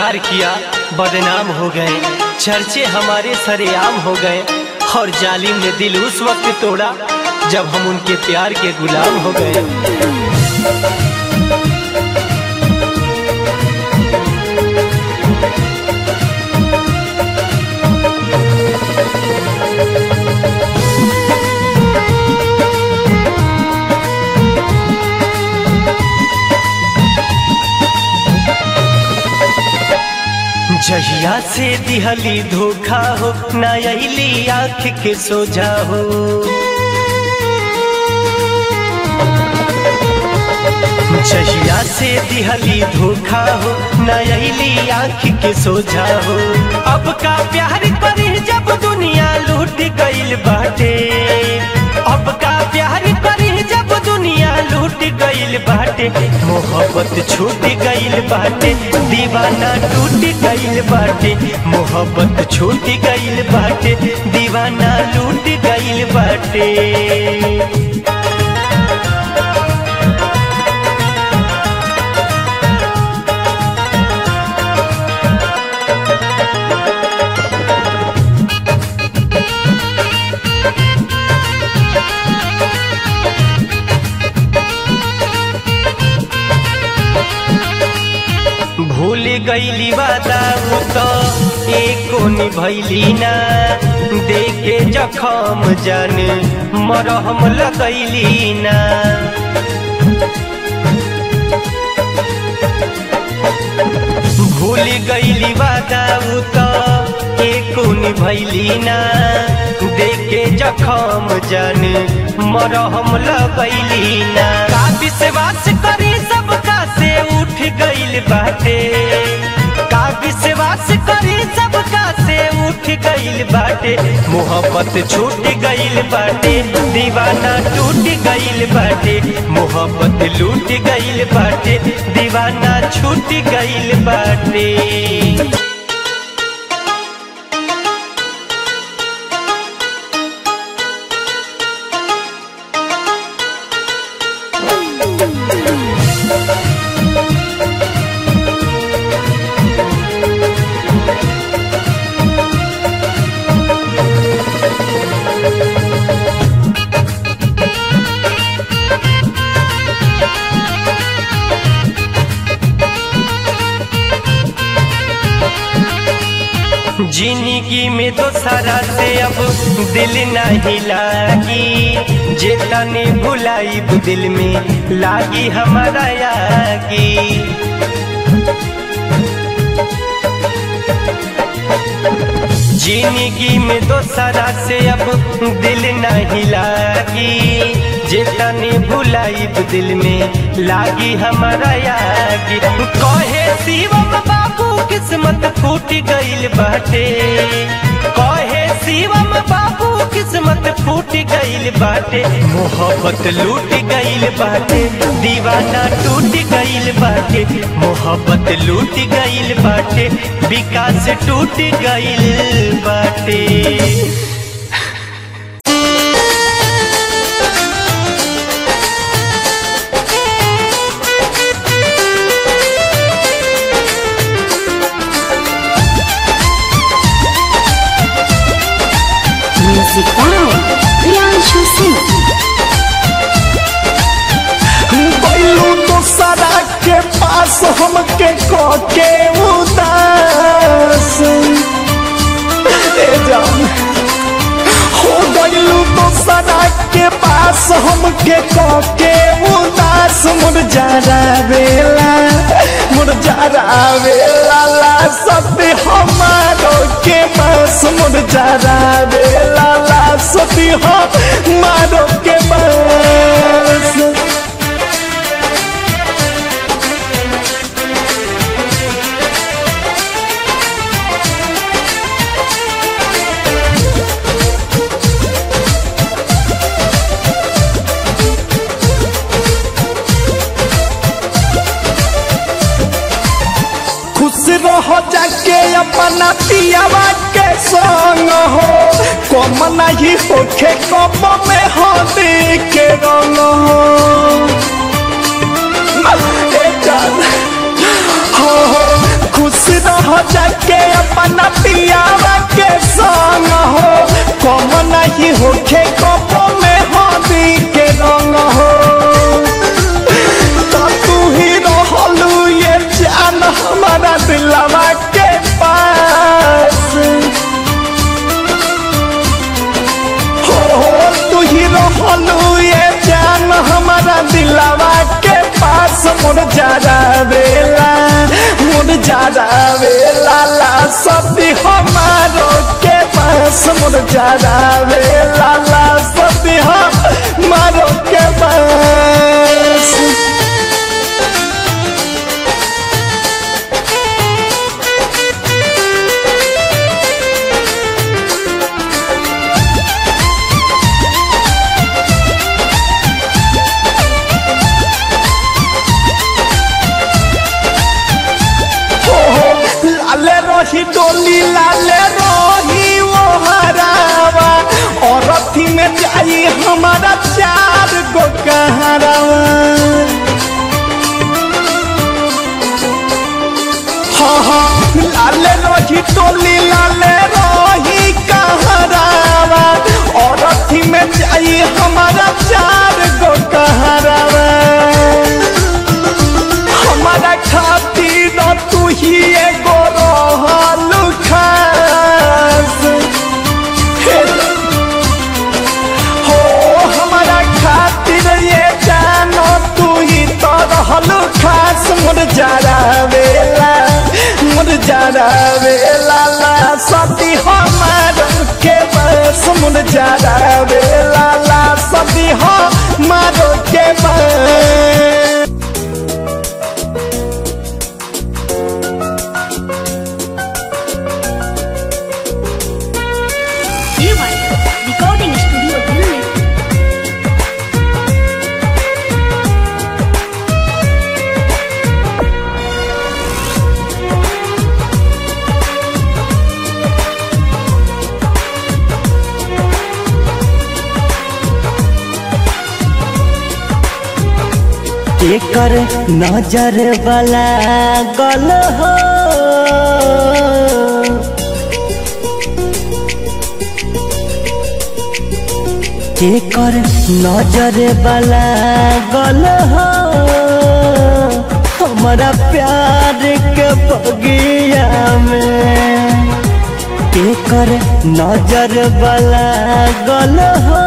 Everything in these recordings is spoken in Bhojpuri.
प्यार किया बदनाम हो गए चर्चे हमारे सरेआम हो गए और जालिम ने दिल उस वक्त तोड़ा जब हम उनके प्यार के गुलाम हो गए जहिया से दिहली धोखा हो ना अली आँख के सोझा हो जहिया से दिहली धोखा हो ना अली आँख के सोझा हो अब का प्यार करी जब दुनिया लूट गईल बाटे अब का प्यार करी जब दुनिया लूट गईल बाटे मोहब्बत छूट गईल बाटे दीवाना टूट गईल बाटे मोहब्बत छूट गईल बाटे दीवाना लूट गईल बाटे भूल गईली वादा उ तो एको निभैली ना देखे जखम जान मरहम लगैली ना भूल गईली वादा उ तो एको निभैली ना देखे जखम जान मरहम लगैली ना का विश्वास करी सबका से उठ गईल बाटे का विश्वास करी सबका से उठ गईल बाटे मोहब्बत छूट गईल बाटे दीवाना टूट गईल बाटे मोहब्बत लूट गईल बाटे दीवाना छूट गईल बाटे जिंदगी में तो सारा से अब दिल नहीं लागी जेतने भुलाई दिल में लागी हमारा यागी जिंदगी में तो सारा से अब दिल नहीं लागी जेतने भुलाई दिल में लागी हमारा यागी कहे शिवम बाबू किस्मत फूट गईल बाटे कहे शिवम बाबू किस्मत फूट गईल बाटे मोहब्बत लूट गईल बाटे दीवाना टूट गईल बाटे मोहब्बत लूट गईल बाटे विकास टूट गईल बाटे Music by Priyanshu Singh. बैलू दोसरा के पास हमके के उदास ए जान हो गईलू दोसरा के पास हमके के उदास मुरझारा बेला मुरझारा बेला ला सती हमारो के पास मुरझारा बेला ला सती हमारो के पास खुश रहो जाके अपना पियावा के संग हो कम नहीं होखे कम में हो के रंग हो ए जान, हो हो खुश रह पियावा के संग हो कम नहीं होखे कपो में हदी के रंग हो तो तू ही रहलू ये जान हमारा दिलवा के पास हो हो तू ही रहलू ये जान हमारा दिलवा के पास मुर जारा बेला मुर जारा बेला ला सती हमारो के पास मुर जारा बेला ला सती हमारो के पास लाले रही डोली लाले रही वो हरावा और अथी में जाई हमारा चार गो कहरावा हाँ हाँ लाले रही डोली लाले रही कहरावा और अथी में जाई हमारा चार गो कहरावा हमारा खातिर तू ही एगो रहल खास हे हो हमारा खातिर ये जानो तू ही तो रहल खास मुर जारा वेला मुर जारा वेला ला सती हमार के बस मुर जारा वेला ला सती हमार के बस रिकॉर्डिंग स्टूडियो दिल्ली एकर नजर वाला गल हो एकर नजर वाला गल हो हमारा प्यार के बगिया में एकर नजर वाला गल हो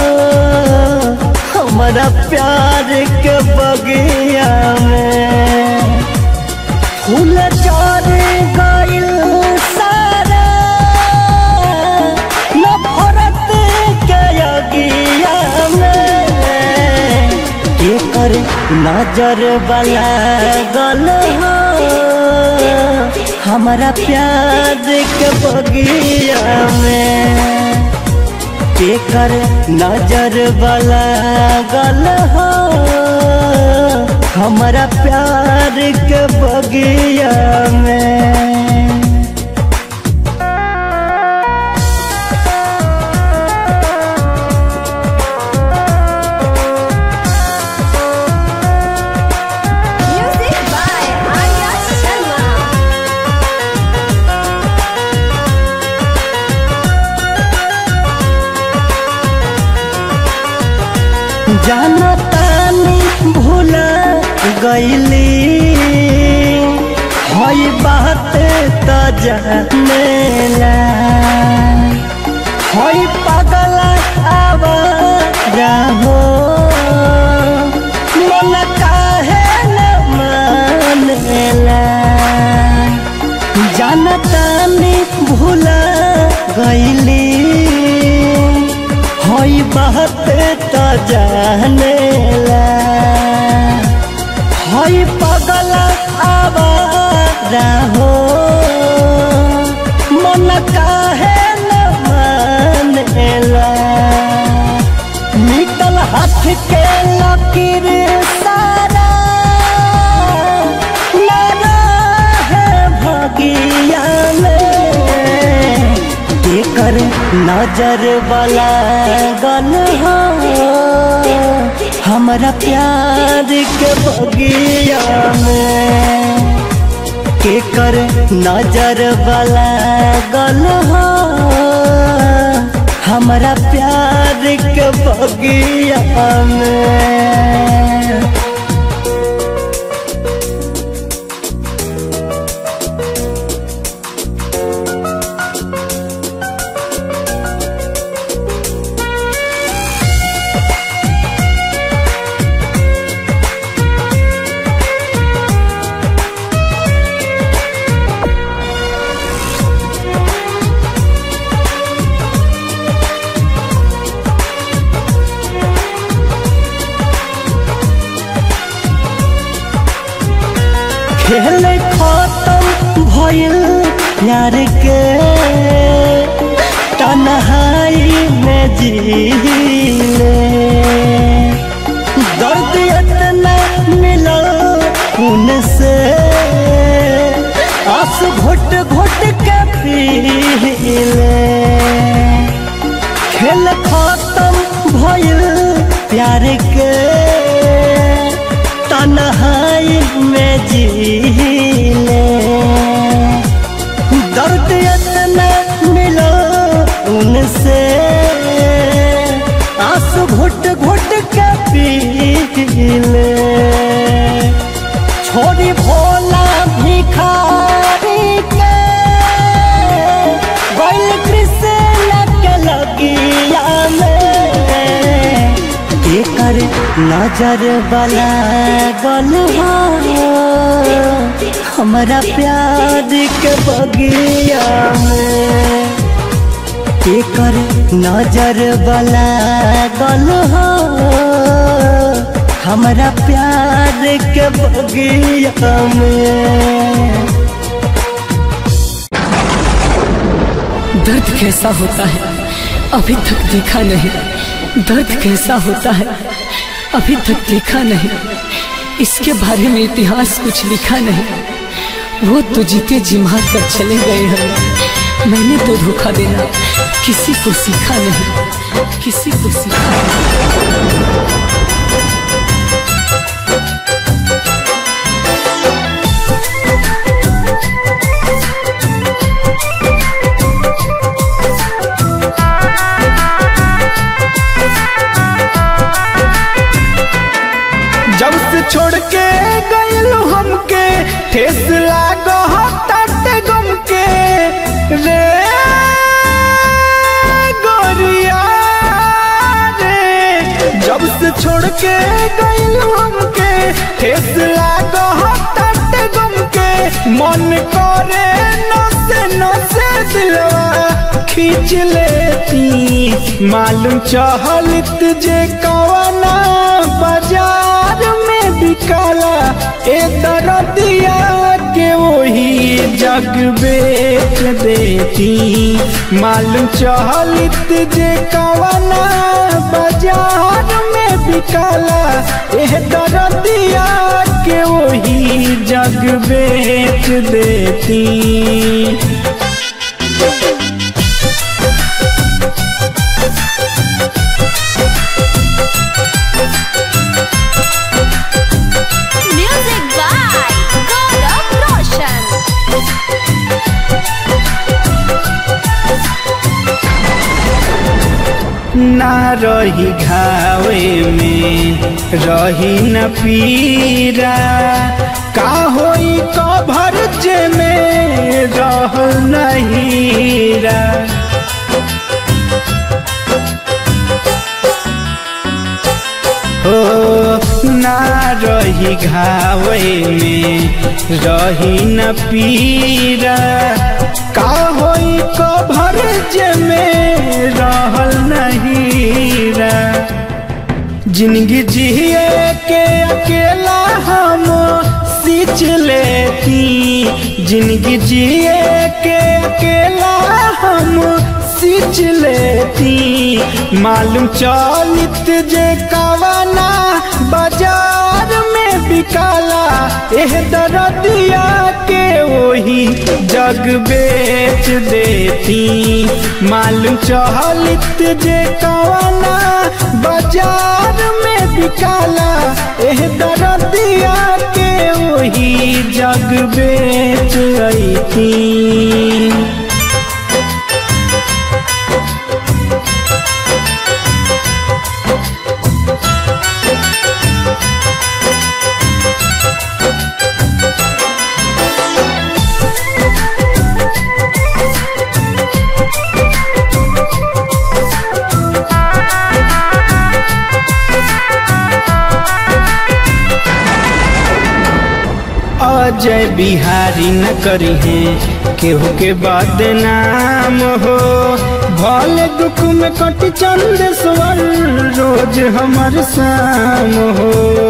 हमारा प्यार के बगिया में फूल चढ़ गइल सारा नफरत के अगिया में एकर नजर वाला गल हो हमारा प्यार के बगिया में केकर नजर वाला गल हो हमारा प्यार के बगिया में म्यूजिक बाय आर्या शर्मा जाना तानी भूल गईली हई बात त जानेला हई पागल आवारा हो मन काहे न मानेला जानतानी भूल गईली हई बात त जानेला हई पगल आवारा हो मन काहे न मानेला निकल हाथ के लकीर सारा लगा है भगिया में केकर नजर वाला गल हो हमारा प्यार के बगिया में के कर नजर वाला गल हो हमारा प्यार के बगिया में खेल खत्म भइल प्यार के तन्हाई में जीले दर्द इतना मिला उनसे आंसू घुट घुट के पीले खेल खत्म भइल प्यार के तन्हाई में जीले दर्द इतना मिलो उनसे आंसू घुट घुट के पीले छोड़ी भोला भिखारी के बैल कृष्ण के लगिया में एकर नजर वाला गल हमारा प्यार के बगिया में एकर नजर वाला गल हमारा प्यार के बगिया में दर्द कैसा होता है अभी तक देखा नहीं दर्द कैसा होता है अभी तक देखा नहीं इसके बारे में इतिहास कुछ लिखा नहीं वो तो जीते जी मार कर चले गए हैं मैंने तो धोखा देना किसी को सीखा नहीं किसी को सीखा नहीं जब से छोड़ के गइल हमके ठेस लागो हटाते गम के रे गोरिया रे जब से छोड़ के गइल हमके ठेस लागो हटाते गम के मन करे नसे नसे दिलवा खींच लेती मालूम चहलत जे कवना बाजार में बिकाला ए दरदिया के वही जग बेच देती मालूम चहलत जे कवना बाजार में बिकाला ए दरदिया के वही जग बेच देती Music by Gaurav Roshan. ना रही घावे में रही न पीरा का होई कभर जे में रह नहीरा हो ना रही घावे में रही न पीरा का होई कभर जे में रहल नहीरा जिंदगी जिए के अकेला हम सींच लेती जिंदगी जिए के अकेला हम सींच लेती मालूम चलित जे कवना बाजार में बिकाला एह दरदिया के वही जग बेच देती मालूम चहलित जे कवना बाजार में बिकाला एह दरदिया के वही जग बेच अती अजय बिहारी न करी है केहू के बदनाम हो भले दुख में कट चंद स्वर रोज हमर शाम हो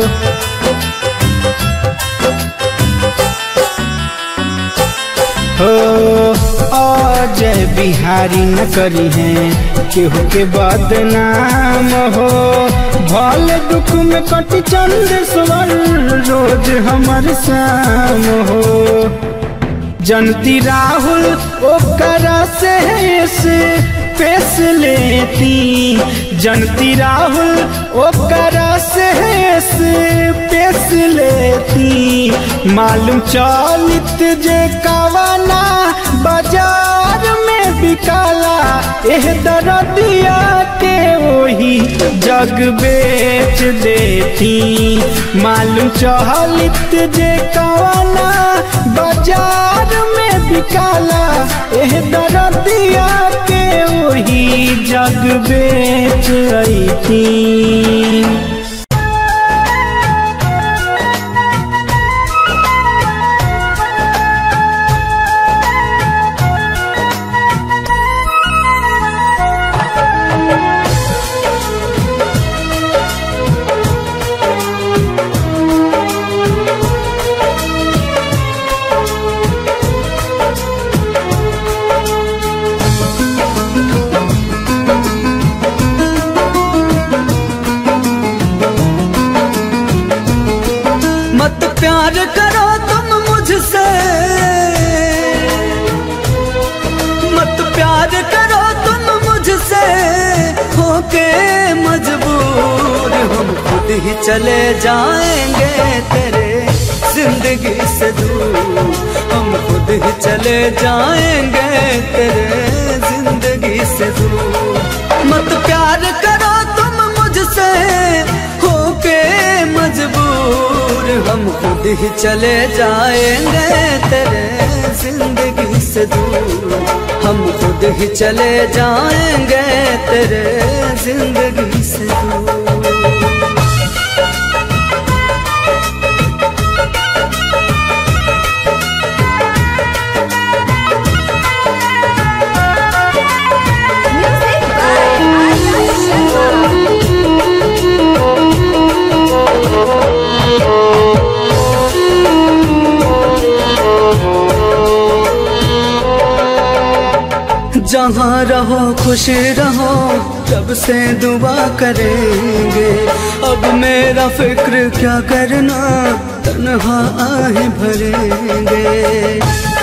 हो अजय बिहारी न करी है केहू के बदनाम हो भले दुख में कट चंद स्वर रोज हमर शाम हो जनती राहुल ओकरा से से पेश लेती जनती राहुल ओकरा से से पेश लेती मालूम चलित जे कवना बाजार में बिकाला एह दरदिया के वही जग बेच देती मालूम चहलित जे कवना बाजार में बिकाला एह दरदिया के वही जग बेच अती मत प्यार करो तुम मुझसे मत प्यार करो तुम मुझसे होके मजबूर हम खुद ही चले जाएंगे तेरे जिंदगी से दूर हम खुद ही चले जाएंगे तेरे जिंदगी से दूर मत प्यार करो तुम मुझसे होके मजबूर हम खुद ही चले जाएंगे तेरे जिंदगी से दूर हम खुद ही चले जाएंगे तेरे जिंदगी से दूर Music by Arya Sharma. जहाँ रहो खुश रहो तब से दुआ करेंगे अब मेरा फिक्र क्या करना तन्हा आहे भरेंगे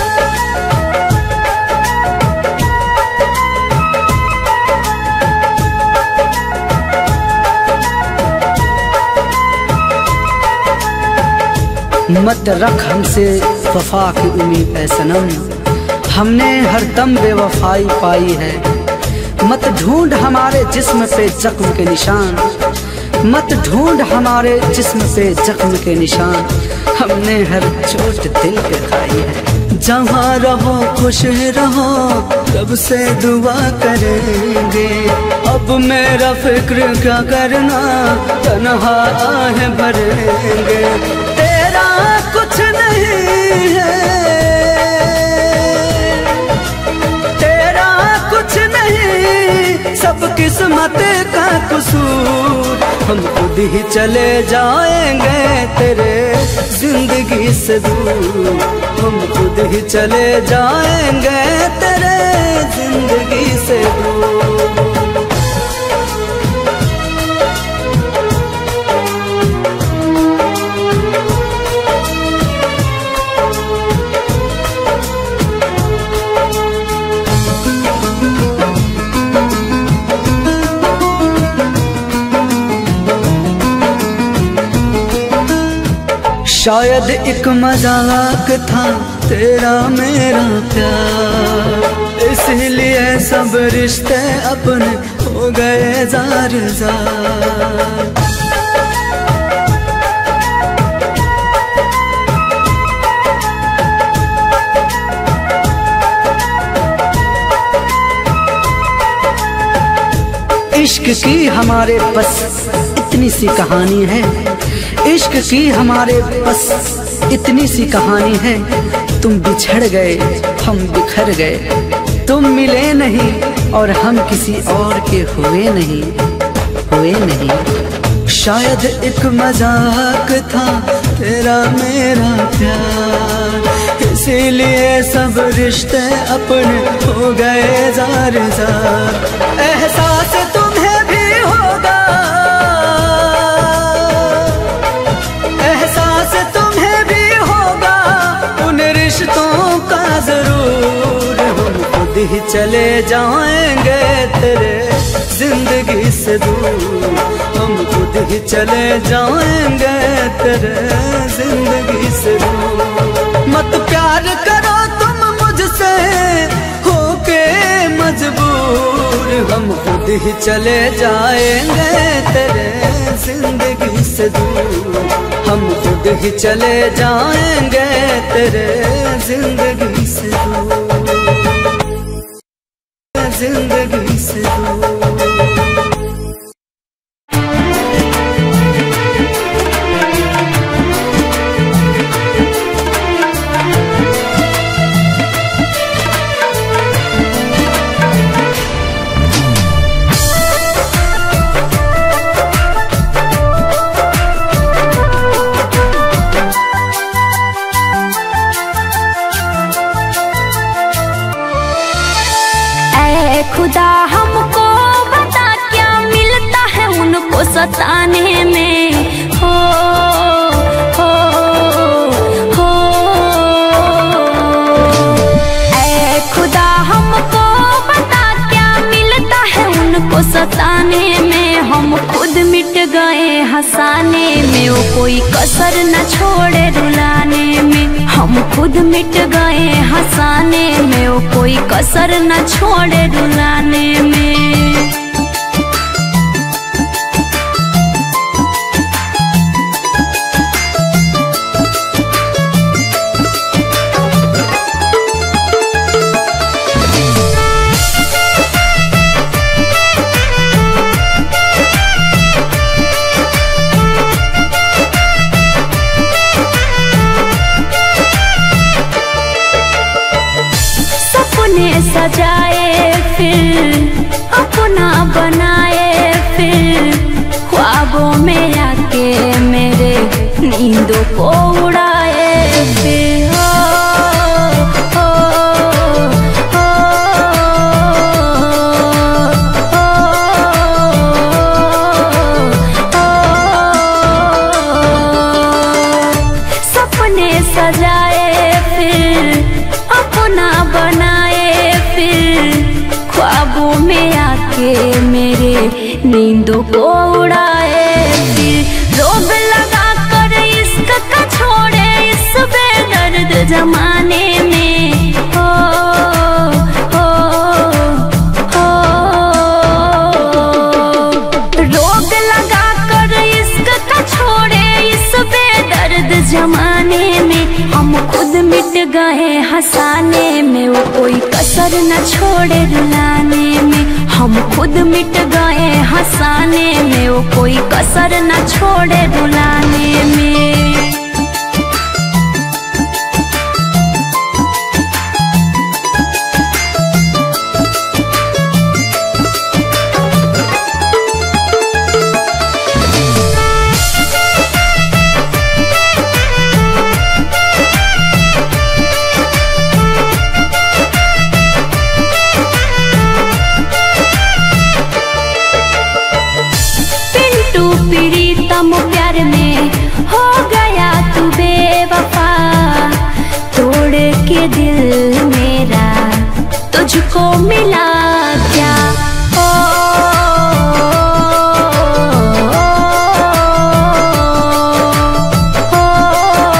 मत रख हमसे वफा की उम्मीद है सनम हमने हर दम बेवफाई पाई है मत ढूंढ हमारे जिस्म पे जख्म के निशान मत ढूंढ हमारे जिस्म पे जख्म के निशान हमने हर चोट दिल पे खाई है जहाँ रहो खुश रहो रब से दुआ करेंगे अब मेरा फिक्र क्या करना तनहा आहे भरेंगे तेरा कुछ नहीं है तेरा कुछ नहीं सब किस्मत का कसूर हम खुद ही चले जाएंगे तेरे जिंदगी से दूर हम खुद ही चले जाएंगे तेरे जिंदगी से दूर शायद एक मजाक था तेरा मेरा प्यार इसलिए सब रिश्ते अपने हो गए जार जार इश्क की हमारे बस इतनी सी कहानी है इश्क की हमारे बस इतनी सी कहानी है तुम बिछड़ गए हम बिखर गए तुम मिले नहीं और हम किसी और के हुए नहीं हुए नहीं शायद एक मजाक था तेरा मेरा प्यार इसीलिए सब रिश्ते अपने हो गए जार जार एहसास तुम्हें भी होगा एहसास तुम्हें भी होगा उन रिश्तों का जरूर हम खुद ही चले जाएंगे तेरे जिंदगी से दूर हम खुद ही चले जाएंगे तेरे जिंदगी से दूर मत प्यार करो तुम मुझसे होके मजबूर हम खुद ही चले जाएंगे तेरे जिंदगी से दूर हम खुद ही चले जाएंगे तेरे जिंदगी से दूर जिंदगी से दूर ऐ खुदा हमको बता क्या मिलता है उनको सताने में हो हो हो ऐ खुदा हमको बता क्या मिलता है उनको सताने में हम खुद मिट गए हंसाने में वो कोई कसर न छोड़े रुलाने में हम खुद मिट गए हंसाने में वो कोई कसर न छोड़े रुलाने में सपने सजाए फिर अपना बनाए फिर ख्वाबों में आके मेरे नींदों को उड़ाए फिर हो, हो, हो, हो। सपने सजाए फिर अपना बनाए फिर ख्वाबों में आके मेरे नींदों को उड़ाए फिर रोग लगा कर इश्क का छोड़े इस बेदर्द जमाने में हो हो हो रोग लगा कर इश्क का छोड़े इस बेदर्द जमाने में हम खुद मिट गए हंसाने में वो कोई कसर न छोड़े रुलाने में हम खुद मिट गए हंसाने में वो कोई कसर न छोड़े रुलाने में पिंटू प्रीतम प्यार में हो गया तू बेवफा तोड़ के दिल मेरा तुझको मिला क्या ओ, ओ, ओ,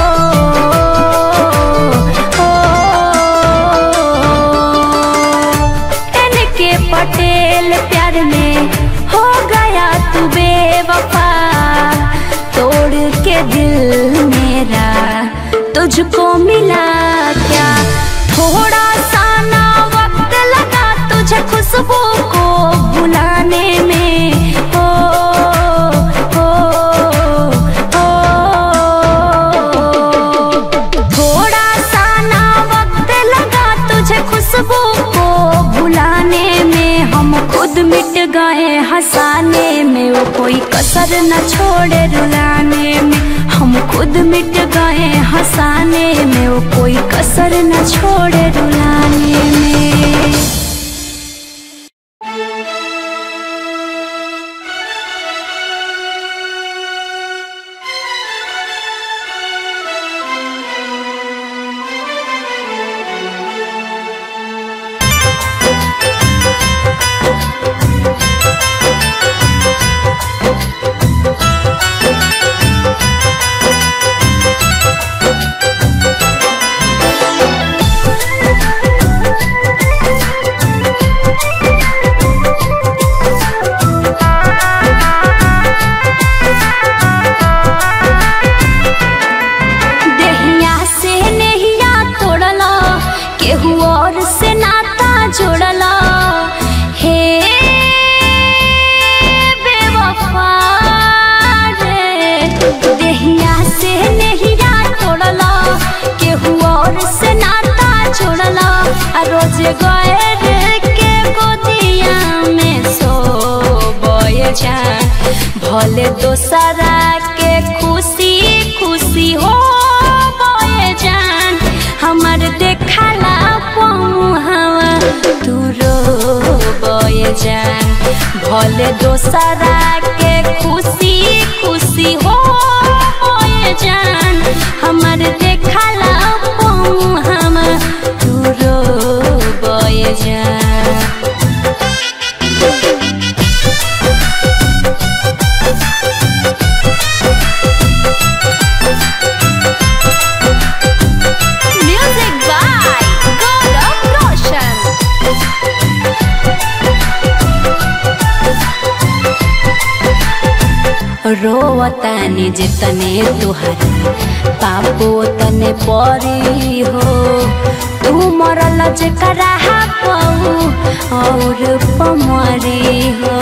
मुझको मिला क्या थोड़ा सा ना वक्त लगा तुझे खुशबू को बुलाने में ओ, ओ, ओ, थोड़ा सा ना वक्त लगा तुझे खुशबू को भुलाने में हम खुद मिट गए हंसाने में वो कोई कसर न छोड़े रुलाने में हम खुद मिट गए हंसाने में वो कोई कसर न छोड़े रुलाने में देहिया से नहिया तोड़ला केहू और से नाता जोड़ला हे बेवफा रे देहिया से नहिया तोड़ला केहू और से नाता जोड़ला आ रोज गए रे के गोदिया में सो बोए जान भले दोसरा के खुशी खुशी हो बोए जान हमर देखला पमुहावा तू रो बोए जान भले दोसरा के खुशी खुशी हो बोए जान हमर देखला पमुहावा तू रो बोए जान Music by Gaurav Roshan. रोवतानी जितने तुहर पापो तने परी हो तू मरल जकरा पाऊ और पमरी हो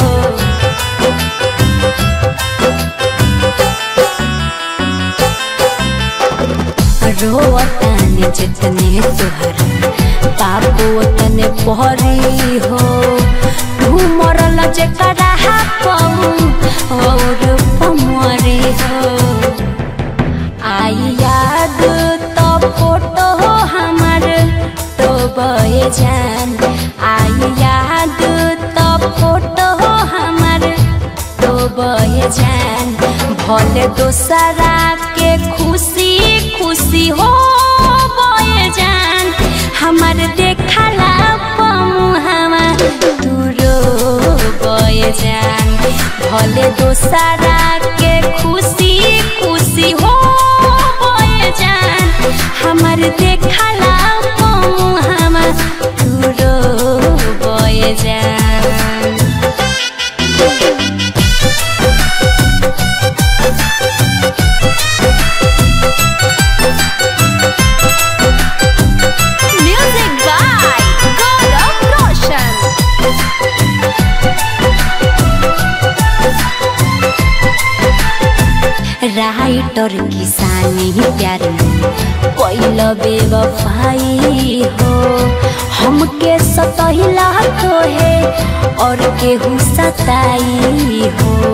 रोवतानी जितने तुहर पापो तने परी हो तू मरल जकरा पाऊ और पमरी हो आई याद तो फोटो हमार तो बहे जान आई याद तो फोटो हमार तो बहे जान भले दोसरा के खुशी खुशी हो बहे जान हमार देखला पमुहावा तू रो बहे जान भले दोसरा के खुशी खुशी हो बहे जान हमार देखला पमुहावा तू रो बहे जान Music by Gaurav Roshan. Writer किसानी प्यार पहिल बेवफाई हो हमके सतहिला तो है और केहू सताई हो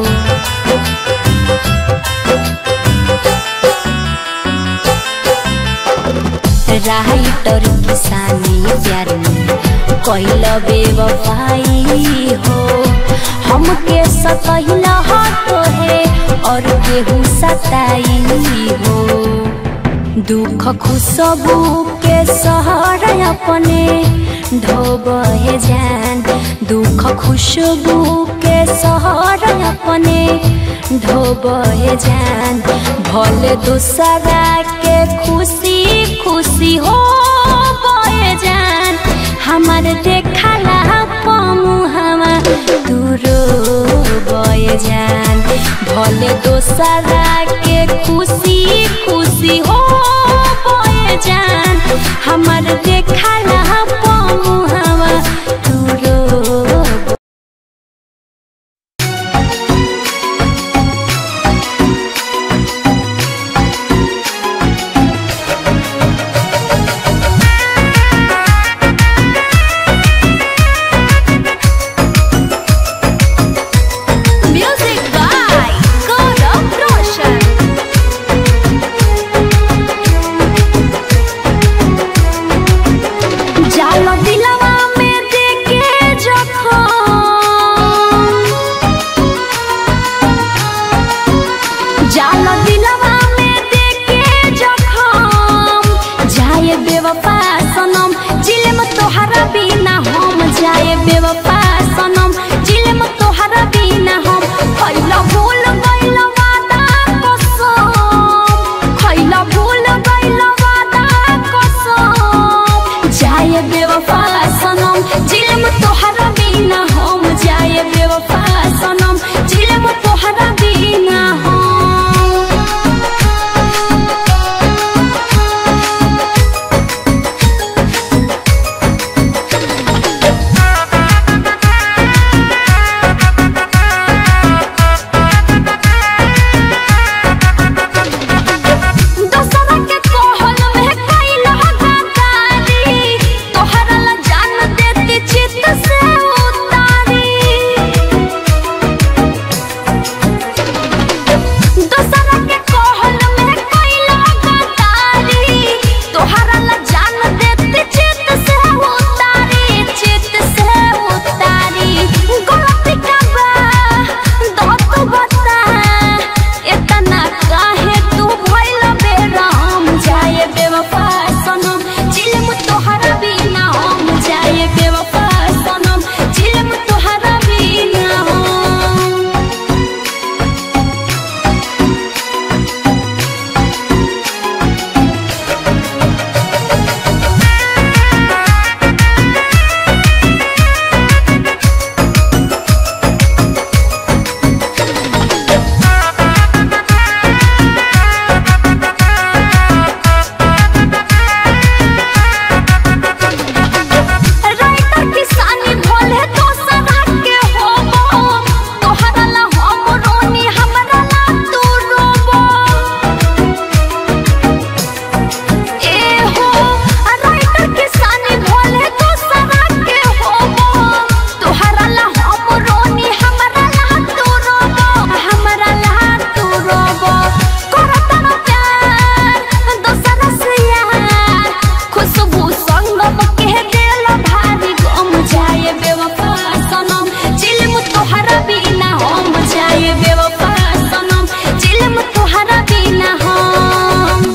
राइटर किसानी प्यार में कैल बेवफाई हो हमके सतहिला तो है और केहू सताई हो दुख खुशबू के सहर अपने ढोबे जान दुख खुशबू के सहर अपने ढोबे जान भले दूसरा के खुशी खुशी हो बहे जान हमार देखला पमुहावा दूरो बहे जान भले दोसरा के खुशी खुशी हो बहे हमर देखला पमुहावा तू रो Music by Gaurav Roshan. जाल दिलवा में देके जखम जाल दिलवा में देके जखम जाए बेवफा सनम जिलम तोहरा बिना हम जाए बेवफा सनम जिलम तोहरा बिना हम खैला भूल गइल वादा कसम खैला भूल गइल वादा कसम जाए बेवफा सनम जिलम तोहरा बिना हम जाए बेवफा सनम जिलम तोहरा बिना हम दोसरा के कहल में कैल गद्दारी तोहरा ला जान देती चित से उतारी दोसरा के कहल में कैल गद्दारी तोहरा ला जान देती चित से उतारी चित से उतारी गलती का बा दो तू बता इतना काहे तू भइल बेराम जाए बेवफा सनम जिल्म तोहरा बिना हम जाए बेवफा सनम जिल्म तोहरा बिना हम राइटर किसानी भोले दोसरा के होबो तोहरा ला हम रोनी हमरा ला तू रोबो ए हो राइटर किसानी भोले दोसरा के होबो तोहरा ला हम रोनी हमरा ला तू रोबो हमरा ला तू रोबो करत ना प्यार दोसरा से यार खुशबू संगम के दिल भारी गम जाए बेवफा सनम जिल्म तोहरा बिना हम जाए बेवफा सनम जिल्म तोहरा बिना हम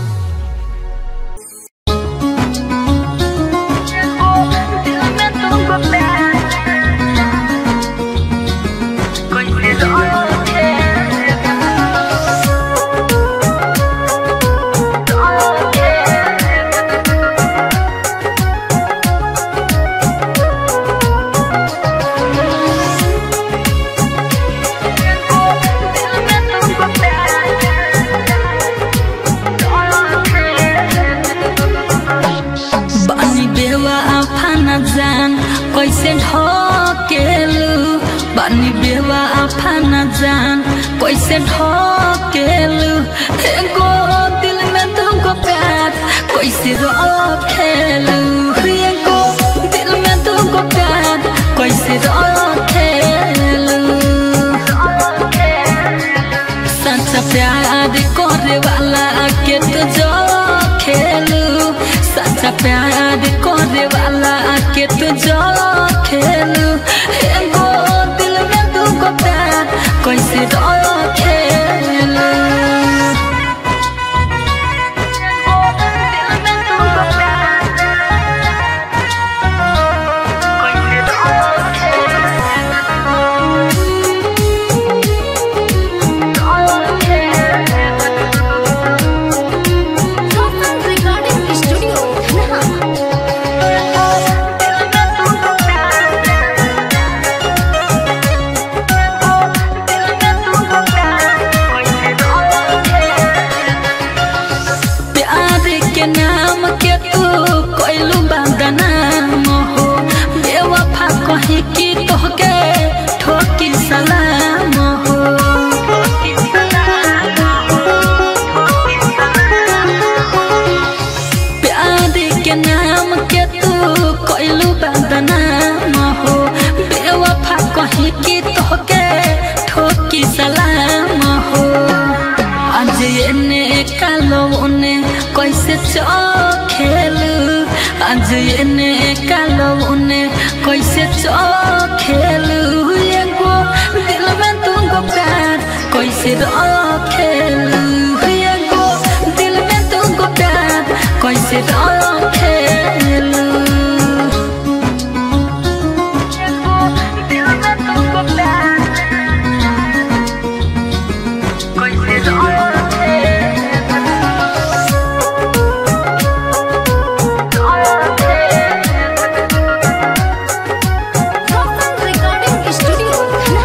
बानी बेवा आफाना जान कैसे ढकेलु बानी बेवा आफाना जान कैसे ढकेलु एगो दिल में तुमको प्यार कैसे रखेलु एगो दिल में तुमको प्यार कैसे रखेलु सच्चा प्यार करे वाला के तो जो खेलू सच्चा प्यार करे वाला के तो जो खेलू एगो दिल में दुगो प्यार कैसे खेलू Recording Studio, Dhanaha. रखेलू एगो दिल में तुमको प्यार कैसे रखेलू एगो दिल में तुमको प्यार कैसे रिकॉर्डिंग स्टूडियो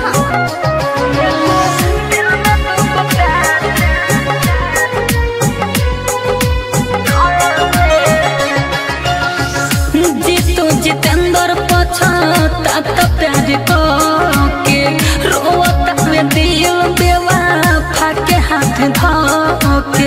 जीतू जितेंद्र पछता त प्यार के रोता में दिल बेवा फाके हाथ धोके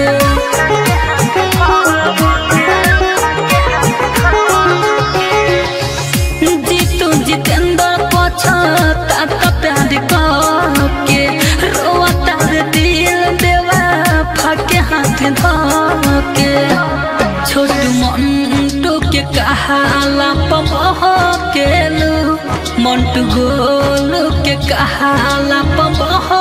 जीतू जितेंद्र पछता त प्यार के रोता में दिल बेवा फाके हाथ धोके छोटू मंटू के कहाला पमह केलू मंटू गोलू के कहाला पमह